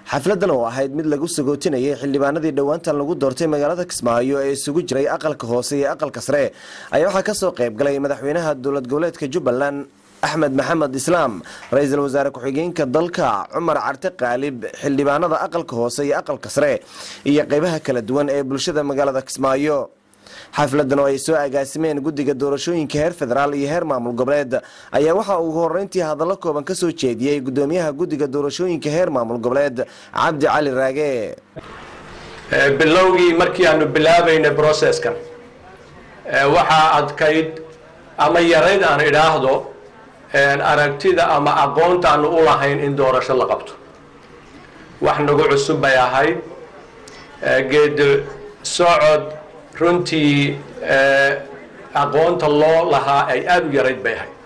xafladan oo ahayd mid lagu sagootinayay xildhibaanadii dhowaantan lagu doortay magaalada kismaayo ee isugu jiray aqalka hoose iyo aqalka sare ayaa waxaa kasoo qayb galay madaxweynaha dowlad goboleedka jubbaland axmed maxamed islaam ra-iisul wasaare ku-xigeenka dalka cumar carte qaalib xildhibaanada aqalka hoose iyo aqalka sare iyo qeybaha kala duwan ee bulshada magaalada kismaayo xafladan oo ay soo agaasimeen guddiga doorashooyinka heer federaal iyo heer maamul goboleed ayaa waxaa ugu horeyntii hadallo kooban ka soo jeediyey guddoomiyaha guddiga doorashooyinka heer maamul goboleed cabdi cali raage bilowgii markii aanu bilaabaynay broceskan waxaa adkayd ama yarayd aan idhaahdo aragtida ama aqoonta aanu u lahayn in doorasho la qabto wax nagu cusub bay ahayd geed socod runtii aqoonta loo lahaa ay aada u yarayd bay ahayd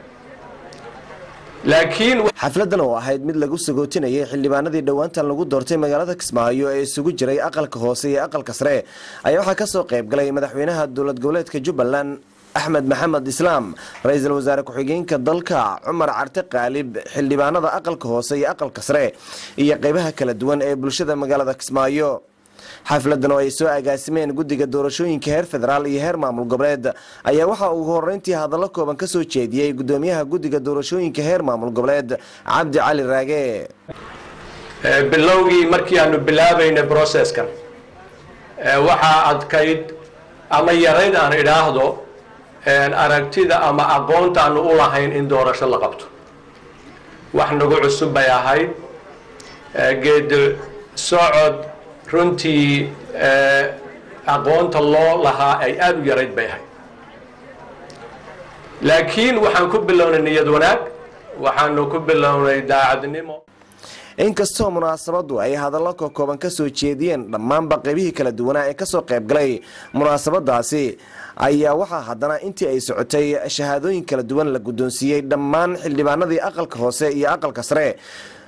laakiin xafladan oo ahayd mid lagu sagootinayay xildhibaanadii dhowaantan lagu doortay magaalada kismaayo ee isugu jiray aqalka hoose iyo aqalka sare ayaa waxaa kasoo qayb galay madaxweynaha dowlad goboleedka jubbaland axmed maxamed islaam ra-iisul wasaare ku-xigeenka dalka cumar carte qaalib xildhibaanada aqalka hoose iyo aqalka sare iyo qeybaha kala duwan ee bulshada magaalada kismaayo xafladan oo ay soo agaasimeen guddiga doorashooyinka heer federaal iyo heer maamul goboleed ayaa waxaa ugu horeyntii hadallo kooban ka soo jeediyey guddoomiyaha guddiga doorashooyinka heer maamul goboleed cabdi cali raage bilowgii markii aanu bilaabaynay broceskan waxaa adkayd ama yarayd aan idhaahdo aragtida ama aqoonta aanu u lahayn in doorasho la qabto wax nagu cusub bay ahayd geed socod runtii aqoonta loo lahaa ay aada u yarayd bay ahayd laakiin waxaan ku bilownay niyad wanaag waxaanu ku bilownay daacadnimo inkastoo munaasabadu ay hadallo kokooban ka soo jeediyeen dhammaanba qeybihii kala duwanaa ee kasoo qayb galay munaasabadaasi ayaa waxaa haddana intii ay socotay shahaadooyin kala duwan la guddoonsiiyey dhammaan xildhibaanadii aqalka hoose iyo aqalka sare